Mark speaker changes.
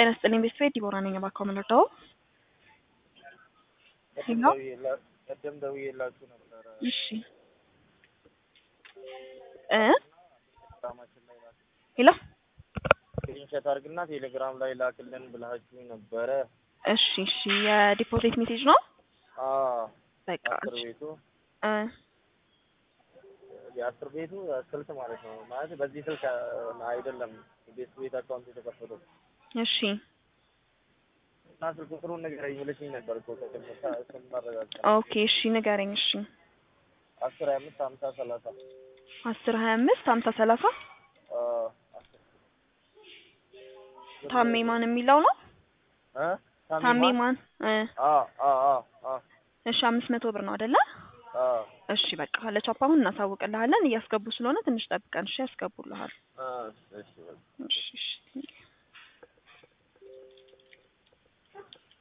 Speaker 1: ጤና ይስጥልኝ ቤተሰብ ዲቦራ ነኝ። እባክዎ ምን ልርዳዎ? ሄሎ
Speaker 2: ቀደም ደውዬላችሁ ነበረ።
Speaker 1: እሺ እ
Speaker 2: ቴሌግራማችን ላይ ላክ
Speaker 1: ሄሎ
Speaker 2: ስክሪንሾት አድርግና ቴሌግራም ላይ ላክልን ብላችሁ ነበረ።
Speaker 1: እሺ እሺ የዲፖዚት ሜሴጅ ነው።
Speaker 2: አዎ
Speaker 1: በቃ
Speaker 2: አስር
Speaker 1: እሺ
Speaker 2: ቤቱ
Speaker 1: እ
Speaker 2: የአስር ቤቱ ስልክ ማለት ነው። ማለት በዚህ ስልክ አይደለም ቤት ቤት አካውንት የተከፈተው
Speaker 1: እሺ
Speaker 2: እና ስልክ ቁጥሩን ንገረኝ ብለሽኝ ነበር እኮ ቅድም እሱን ማረጋገጥ
Speaker 1: ኦኬ እሺ ንገረኝ። እሺ
Speaker 2: አስር ሀያ አምስት ሀምሳ ሰላሳ
Speaker 1: አስር ሀያ አምስት ሀምሳ ሰላሳ
Speaker 2: አዎ፣ አስር
Speaker 1: ታሜ ማን የሚለው ነው።
Speaker 2: እ
Speaker 1: ታሜ ማን እ
Speaker 2: አዎ አዎ አዎ አዎ
Speaker 1: እሺ አምስት መቶ ብር ነው አይደለ?
Speaker 2: አዎ
Speaker 1: እሺ በቃ ለቻፓ አሁን እናሳውቅልሃለን። እያስገቡ ስለሆነ ትንሽ ጠብቀን እሺ ያስገቡልሃል።